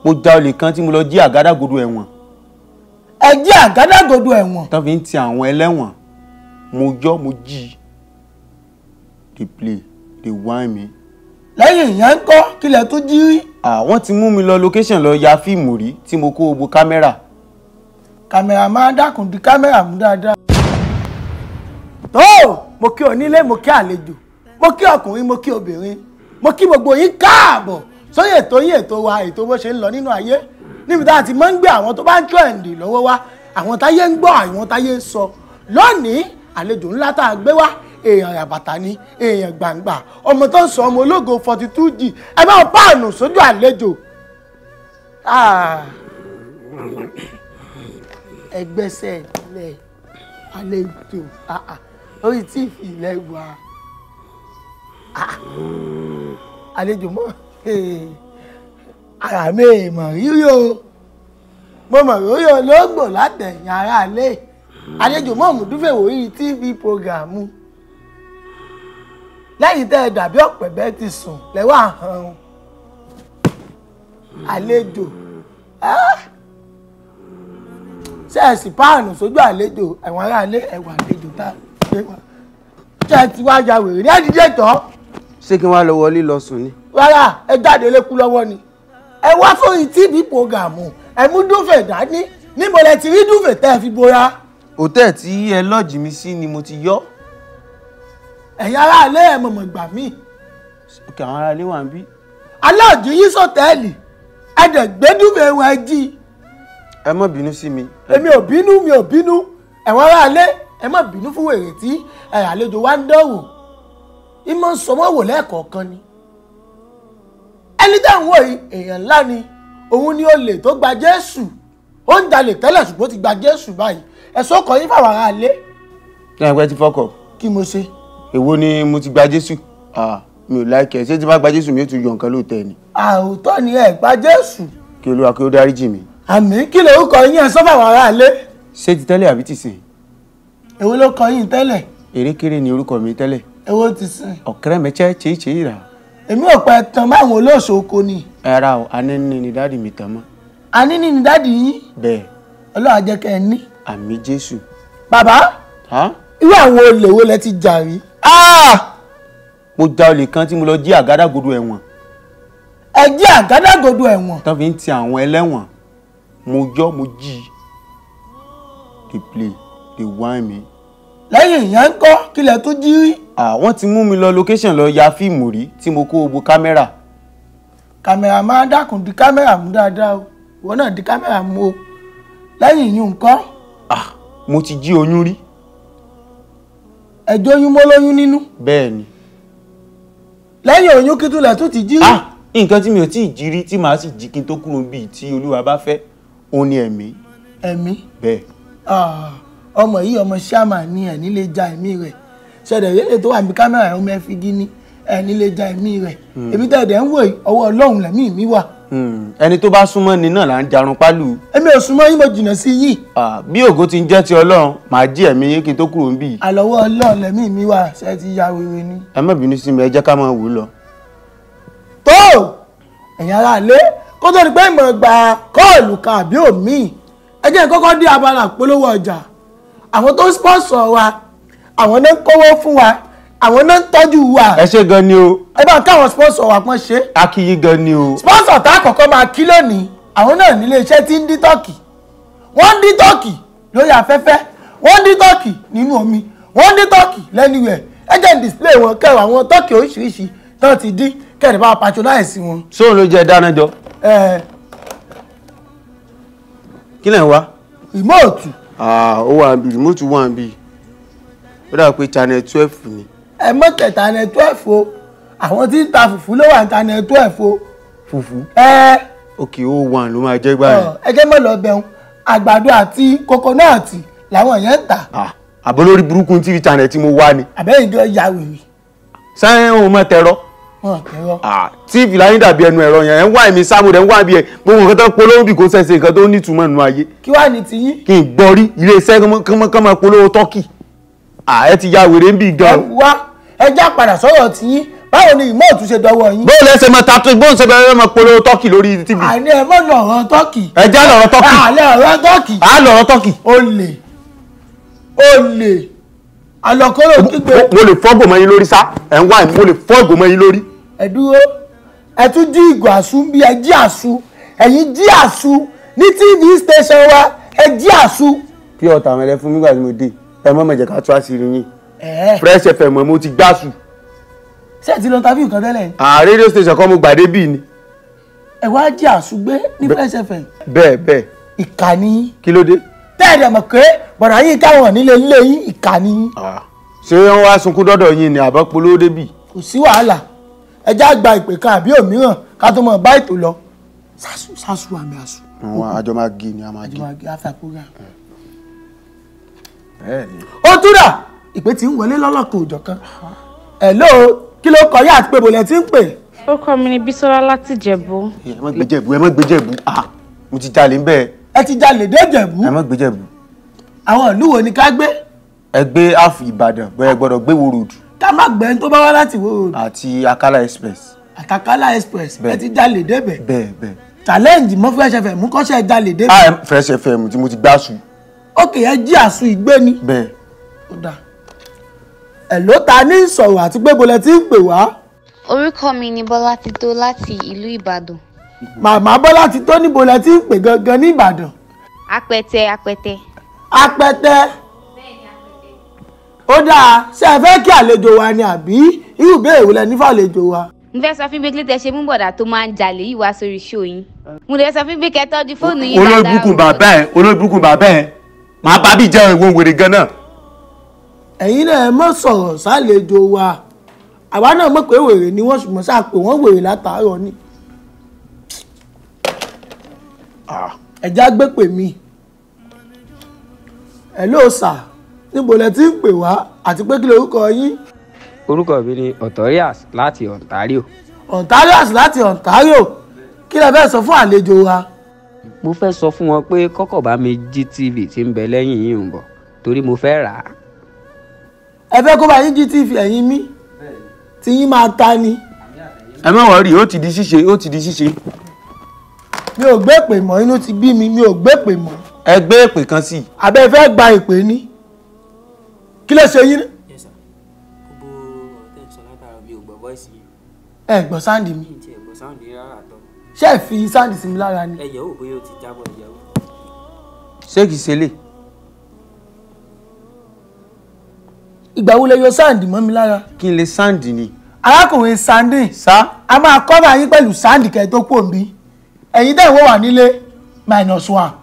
mo já olè kan tí mo lọ jí àgádágodo ẹ̀wọ̀n ẹ jí àgádágodo ẹ̀wọ̀n tán fi ń ti àwọn ẹlẹ́wọ̀n mo yọ́ mo jí dey play dey whine me. lẹ́yìn ìyẹn ń kọ́ kílẹ̀ tó jí rí àwọn ti mú mi lọ location lọ ya fíìmù rí tí mo kó gbogbo kámẹ́rà kámẹ́rà máa dákun di kámẹ́rà mú dáadáa. tó mo kí onílé mo kí àlejò mo kí ọkùnrin mo kí obìnrin mo kí gbogbo yín káàbọ̀ sórí ètò yín ètò wa ètò bó ṣe ń lọ nínú ayé níbi tá a ti máa ń gbé àwọn tó bá ń trend lọ́wọ́ wa àwọn táyé ń gbọ́ àwọn táyé ń sọ lónìí àlejò ńlá tá a gbé wá èèyàn àbàtà ni èèyàn gbàǹgbà ọmọ tó ń sọ ọmọ ológo forty two g ẹ bá wọn páànù sójú àlejò. Ah ẹgbẹ́sẹ̀ ilẹ̀ àlejò ah, ah, orí tíìfì ilẹ̀ wà Ah, àlejò mọ́ eh, ara mi mọ̀ rírí o mo mọ̀ rírí olóògbò látẹ̀yìn ara alẹ́ àlejò mọ́ mùdúfẹ́ wòrí tv programu lẹ́yìn tẹ́ ẹ dàbí ọ̀pẹ̀ bẹ́ẹ̀ ti sùn lẹ́wọ́ àhàn àlejò. Ah! sẹ́ẹ̀sì páànù sójú àlejò ẹ̀wọ̀n aráalé ẹ̀wọ̀n àlejò tá a gbé wá. ṣé ẹ ti wá ya wèrè ní àdíjẹ́ tọ́ ṣé kí n wá lọ wọlé lọ sùn ni. rárá ẹ jáde lékú lọ́wọ́ ni. ẹ wá fún tv programu ẹ mú dúfẹ̀ dání níbo lẹ ti rí dúfẹ̀ tẹ́ ẹ fi bora. hòtẹ́ẹ̀ tí ẹ lọ́ọ̀jì mi sí ni mo ti yọ́ ẹ̀yin aráalé ẹ̀ mọ̀mọ̀ gbà mí. òkè àwọn aráalé wà ń bí. aláàjì yín sọ̀tẹ́ẹ̀lì ẹ dẹ̀ gbé dúfẹ̀ wọn ẹ jí. ẹ má bínú sí mi. èmi ò bínú mi ò bínú ẹ̀wọ̀n aráalé ẹ má bínú fún wèrè tí ẹ̀ àlejò wa ń dánwò ìmọ̀ ń sọmọ́ wò lẹ́ẹ̀kọ̀ọ̀kan ni ẹni tẹ́ ń wò yìí èèyàn ńlá ni òun ni olè tó gba Jésù ó ń jalè tẹ́lẹ̀ ṣùgbọ́n ó ti gba Jésù báyìí ẹ̀sọ́ kọ yín fáwọn aráalé kí ẹ pẹ́ ti fọ́kọ̀ kí mo ṣe èwo ni mo ti gba Jésù Ah, mi ò láìkẹ́ ṣé tí bá gba Jésù mi ó tún yọ nǹkan lóòótọ́ ni àwòtọ́ ni ẹ gba Jésù kí Olúwa kí ó dáríjì mi. àmì kí lorúkọ yín ẹ sọ fáwọn aráalé ṣé ti tẹ́lẹ̀ àbí ti sìn èwo ló kọ yín tẹ́lẹ̀ erékeré ni orúkọ mi tẹ́lẹ̀ èwo ti sìn ọ̀kẹ́rẹ́ mẹ́chẹ́ chéé chéé rà èmi ò pẹ́ tán máwọn olóòṣò oko ni ẹ̀ra o anẹ́ni ni dáàdì mi tàn mọ́ àní ní ni dáàdì yín bẹ́ẹ̀ Ọlọ́run á jẹ́ kẹ́ ẹ ní àmì Jésù. bàbá Ha? irú àwọn olè wo lẹ ti jà rí Ah! mo já olè kan tí mo lọ jí àgádágodo ẹ̀wọ̀n ẹ jí àgádágodo ẹ̀wọ̀n tán fi ń ti àwọn ẹlẹ́wọ̀n mo yọ́ mo jí dey play dey whine me. lẹ́yìn ìyẹn ń kọ́ kílẹ̀ tó jí rí àwọn ti mú mi lọ location lọ ya fíìmù rí tí mo kó gbogbo kámẹ́rà kàmẹ́rà máa dákun di kámẹ́rà mú dáadáa o ìwọ náà di kámẹ́rà mú o lẹ́yìn ìyún nǹkan Ah, mo ti jí oyún rí ẹjọ́ oyún mọ́ lóyún nínú bẹ́ẹ̀ ni lẹ́yìn oyún kí túlẹ̀ tó ti jí rí ah nǹkan tí mi ò tí ì jí rí tí màá sì jí kí n tó kúrò bíi tí olúwa bá fẹ́ òun ni ẹ̀mí ẹ̀mí bẹ́ẹ̀ Ah, ọmọ yìí ọmọ ṣáàmà ní ẹ̀ nílé ja ẹ̀mí rẹ̀ ṣẹ̀dẹ̀ rẹ́lẹ̀ tó wà ní kámẹ́rà ẹ̀ ọmọ ẹ̀ fi gíní ẹ̀ nílé ja ẹ̀mí rẹ̀ èmi tẹ̀dẹ̀ ń wò yìí ọwọ́ ọlọ́run lẹ̀mí mi wà Hmm, ẹni tó bá súnmọ́ ni náà là ń jarun pálù èmi ò súnmọ́ yín mo jìnnà sí yìí Ah, bí ògo ti ń jẹ́ ti ọlọ́run màá jí ẹ̀mí yín kí n tó kúrò bíi àlọ́wọ́ ọlọ́run lẹ̀mí mi wà ṣe ti ya wèrè ni. ẹ má bínú sí mi ẹ jẹ́ ká máa wò ó lọ. tó ẹ̀yin ará ilé kó tó di pé ìmọ̀ gba kọ́ọ̀lù kan àbí òmíì ẹ jẹ́ kọ́kọ́ dé abala polówó ọjà àwọn tó ń sponsor wa àwọn náà ń kówó fún wa àwọn náà ń tọ́jú wa ẹ ṣé gan ni o ẹ bá káwọn sponsor wa pọ́n ṣe a kí yín gan ni o sponsor tá a kọ́kọ́ máa kí lónìí àwọn náà nílé iṣẹ́ tí ń dín tọ́kì wọ́n ń dín tọ́kì lórí afẹ́fẹ́ wọ́n ń dín tọ́kì nínú omi wọ́n ń dín tọ́kì lẹ́nuwẹ̀ ẹ jẹ́ ń display wọn kẹwàá àwọn tọ́kì oríṣiríṣi tán ti dín kẹ́rẹ̀ bá patronize wọn. sóun ló jẹ dáná jọ ẹ kí lẹ̀ ń wá. rìmọ́ọ̀tù ó wà níbi rìmọ́tù wà níbi ó dà pé channel twelve ni ẹ mọ́ tẹ̀ta ní twelve o àwọn tí ń ta fùfú ló wà ní ta ní twelve o fùfú ẹ òkè ó wà ló máa jẹ́ gbáyìí. ẹ jẹ́ mọ́ lọ bẹ̀rù àgbàdo àti kokonọ́ọ̀tì làwọn yẹn ń tà Ah, àbọ̀ lórí burúkú tv channel tí mo wá ni àbẹ́yìn jọ ya wèrè sáyẹn òun mọ̀ tẹ̀rọ wọn tẹ̀rọ. tv láyé dàbí ẹnu ẹ̀rọ yẹn ẹ̀ ń wá èmi sáàmù rẹ̀ ń wá bí ẹ gbogbo nǹkan tó ń polówó bí kò sẹ̀sẹ̀ nǹkan tó nítumọ̀ nínú ayé kí wàá ní tiyín kí n gbọ́ rí ilé iṣẹ́ kọ́mọkọ́mọ polówó tọ́kì ẹ ti ya wèrè ń bì ẹ gan wá ẹ já padà sọ̀rọ̀ tiyín báwo ni ìmọ̀ọ́tù ṣe dọwọ́ yín. bóòlù ẹsẹ̀ máa tatu bóòlù ṣe bẹ̀rẹ̀ máa polówó tọ́kì lórí tv àní ẹ mọ̀ lọ̀rọ̀ tọ́kì. ẹ já lọ̀rọ̀ tọ́kì àlẹ́ ọ̀rọ̀ tọ́kì. à á lọ̀rọ̀ tọ́kì olè olè àlọ́kọ́rọ̀ kígbe mo lè fọ́ gòmọ yín lórí sá ẹ̀ ń wá ẹ̀ mo lè fọ́ gòmọ yín lórí. ẹ dúró ẹ tún jí ìgò àṣù bí ẹ jí àṣù ẹ̀yin jí àṣù ní tv station wa ẹ jí àṣù. kí ọ̀tá àwọn ẹlẹ́fún nígbà tí mo dé ẹ mọ́ mọ̀jẹ̀ ká tú àṣírí yín ẹ fresh fm mo ti gbásù ṣé ẹ ti lọ tàbí nǹkan tẹ́lẹ̀ ni à radio station kan mo gbàdé bíi ni ẹ wá jí àṣù gbé ní fresh fm bẹ́ẹ̀ bẹ́ẹ̀ ìkànnì kí ló dé. tẹ́ẹ̀dẹ̀ mọ̀ pé bọ̀dà yín káwọn nílé ilé yín ìkànnì ṣé wọ́n wá sunkún dọ́dọ̀ yín ni àbọ̀ polówó débì. kò sí wàhálà ẹ já gba ìpè kan àbí òmíràn ká tó mọ̀ bá ètò lọ sásù sásù àmì àṣù àwọn àjọ máa gé ni a máa gé. àjùmọ̀ àgbẹ̀ afẹ́kúrà. bẹ́ẹ̀ ni. ó túrà ìpè tí ń wọlé lọ́lọ́kan òjọ̀kan hello kí ló kọ yá àti pé bòlẹ̀ tí ń pè orúkọ mi ni Bísọ́lá láti Jẹ̀bú ẹ má gbé jẹ̀bú ẹ má gbé jẹ̀bú ah mo ti jalè ń bẹ́ẹ̀ ẹ ti jalè dé Ìjẹ̀bú ẹ má gbé jẹ̀bú. àwọn ìlú wo ni ká gbé ẹ gbé half ìbàdàn bẹ́ẹ̀ gbọ́dọ̀ gbé wo road ká má gbẹ́ni tó bá wá láti wo road àti akala express àtàkálà express ẹ Bẹ́ẹ̀. ti jalè débẹ̀ bẹ́ẹ̀ bẹ́ẹ̀. challenge mọ́ fresh fm mú kọ́ṣẹ́ jalè débẹ̀ ah ẹ fresh fm tí mo ti gbásù ókè ẹ jí àṣù ìgbé ni bẹ́ẹ̀. ó dà hello ta ní sọ̀rọ̀ àti pé bòlẹ̀ tí ń pè wá orúkọ mi ni bọ́lá tító láti ìlú ìbàdàn màmá bọ́lá ti tó níbo lẹ ti ń pè gangan ní ìbàdàn apẹtẹ apẹtẹ apẹtẹ ó dáa ṣé ẹ fẹ́ kí àlejò wa ni àbí irú ìbéèrè wo lẹ ní fàlejò wa. mo fẹ́ sọ fún gbẹ́gbẹ́ tẹ ṣe mú bọ̀dà tó máa ń jalè yìí wá sórí ṣó yín mo lè sọ fún gbé kẹ́ tọ́jú fóònù yín olórí dáadáa burúkú o. bàbá ẹ olórí burúkú bàbá ẹ màá bá bí jẹun ìwọ̀n wèrè gan náà. ẹ̀yin náà ẹ mọ̀ sọ̀rọ̀ sálejò wa àwa náà mọ̀ pé wèrè ni wọ́n ṣùgbọ́n sáà pé wọ́n wèrè látàárọ̀ ni. ẹ̀já gbé pè mí hello sir níbo lẹ ti ń pè wá àti pé kí lorúkọ yín orúkọ mi ni Otorias láti Ontario Ontarians láti Ontario kí lẹ fẹ́ sọ fún àlejò wa. mo fẹ́ sọ fún wọn pé kọ́kọ́ bá mi jí tv tí ń bẹ lẹ́yìn yìí ń bọ̀ torí mo fẹ́ rà á ẹ fẹ́ kó bá yín jí tv ẹ̀yin mí tí yín máa ta ni ẹ má wọrí ó ti di ṣíṣe ó ti di ṣíṣe. mi ò gbé pè mọ́ inú ti bí mi mi ò gbé pè mọ́ ẹ gbé èpè kan sí i. àbẹ́ fẹ́ gba ìpè ní kí ló ṣe yín ná? Yes, sir. gbogbo ọ̀rọ̀ tẹ́ ń sọ látara mi ò gbọ́ voice yìí ẹ gbọ́ sáǹdì mi kí n tiẹ̀ gbọ́ sáùndì rárá àtọ́ ṣé ẹ fi sáǹdì sí mi lára ni ẹ yẹ̀ wò bóyá ó ti jábọ̀ ẹ yẹ̀ wò. ṣé kìí ṣe lè. ìgbà wo lẹ yọ sáǹdì mọ́ mi lára kí n lè sáǹdì ni. arákùnrin sandin sá a máa kọ́ba yín pẹ̀lú sáǹdì kẹ́ tó pò ń bí ẹ̀yin tẹ̀ wọ́n wà nílé minus one